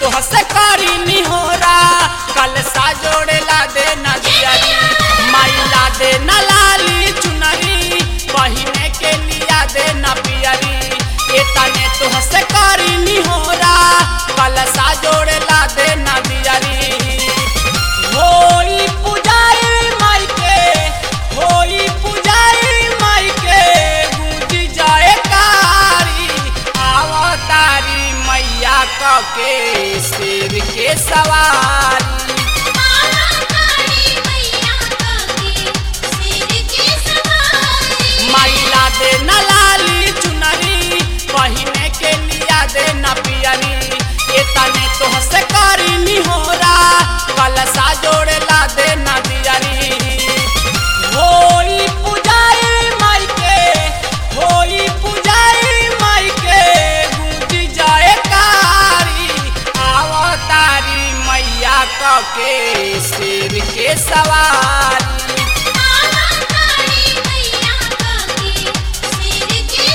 तोहसे करी निहोरा कल सा जोड़ेला दे नदियरी माइला दे न लाली चुनरी बहिने के लिया दे न पियरी ए तने तोहसे करी निहोरा कल सा जोड़ेला दे नदियरी होई पुजारी माई के होई पुजारी माई के गूंज जाए कारी आवतारी मैया क के शेर के सवारी तारी मैया काके सिर के सवारी माइला दे न लाली चुनरी बहिने के लिया दे न पियरी ए तने तोहसे करी निहोरा कलसा जोड़ेला दे न दियरी होई पुजारी माई के होई पुजारी माई के गूंज जाए कारी आवतारी मैया क के शेर के सवारी तारी मैया काके सिर के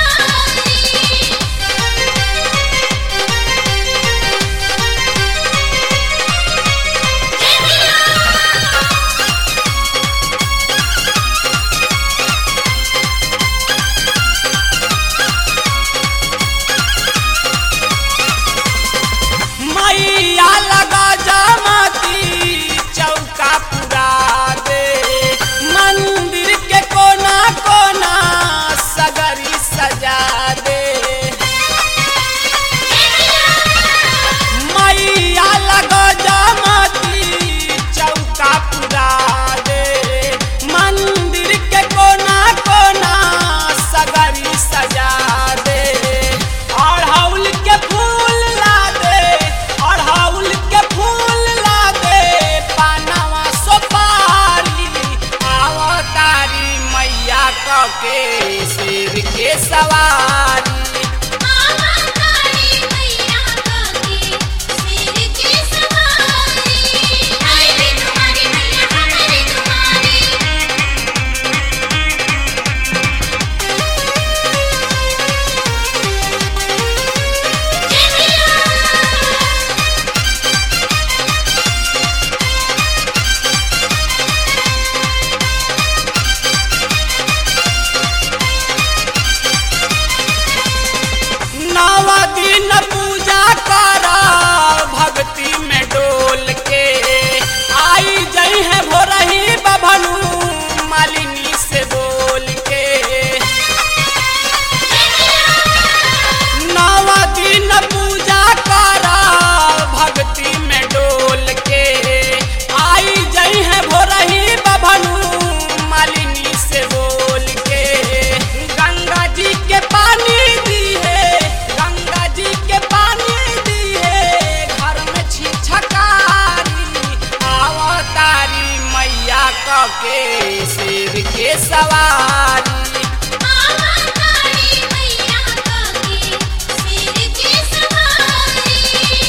सवारी मैया लगा जामती चौका पुरा दे मंदिर के कोना कोना सगरी सजा दे मैया लगा जामती चौका पुरा दे मंदिर के कोना कोना सगरी सजा दे अड़हुल के फूल ला दे अड़हुल के फूल ला दे पानवा सोपारी आवतारी मैया क के शेर के सवारी तारी मैया काके सिर के सवारी हाय रे तुम्हारी मैया हमारे तुम्हारी नव दिन पूजा करा भक्ति में डोल के आई जई है भोरही बभनु मालिनी से बोल के नव दिन पूजा करा भक्ति में डोल के आई जई है भोरही बभनु मालिनी से बोल के गंगा जी के पानी दी है गंगा जी के पानी दी है घर में छिछकारी आवतारी मैया क के शेर के सवारी तारी मैया काके सिर के सवारी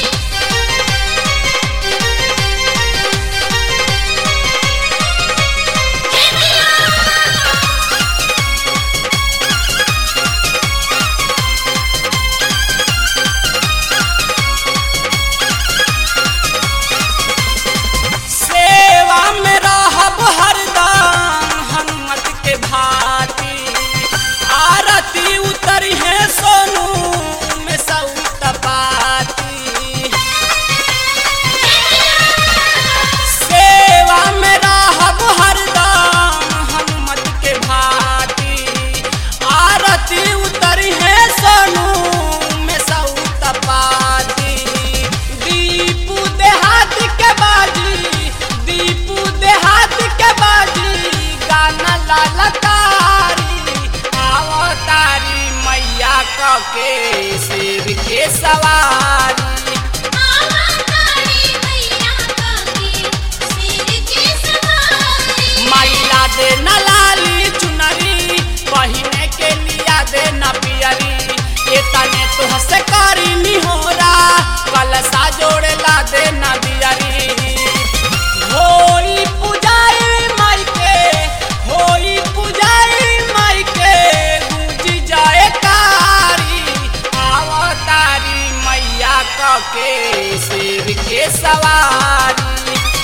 सेवा में रहब हरदम हनुमत के भाती आरती उतरी है सोनू में सऊ तपाती सेवा में रहब हरदम हनुमत के भाती आरती उतरी है सोनू में सऊ तपाती दीपू देहात के बाजी दीपू देहात के बाजी गाना लालकारी आवतारी मैया क के शेर के सवारी तारी मैया काके सिर के सवारी माइला दे न लाली चुनरी बहिने के लिया दे न पियरी ए तने तुहसे करी निहोरा कलसा जोड़ेला दे न दियरी होई पुजारी माई के होई पुजारी माई के गूंज जाए कारी आवतारी मैया क के शेर के सवारी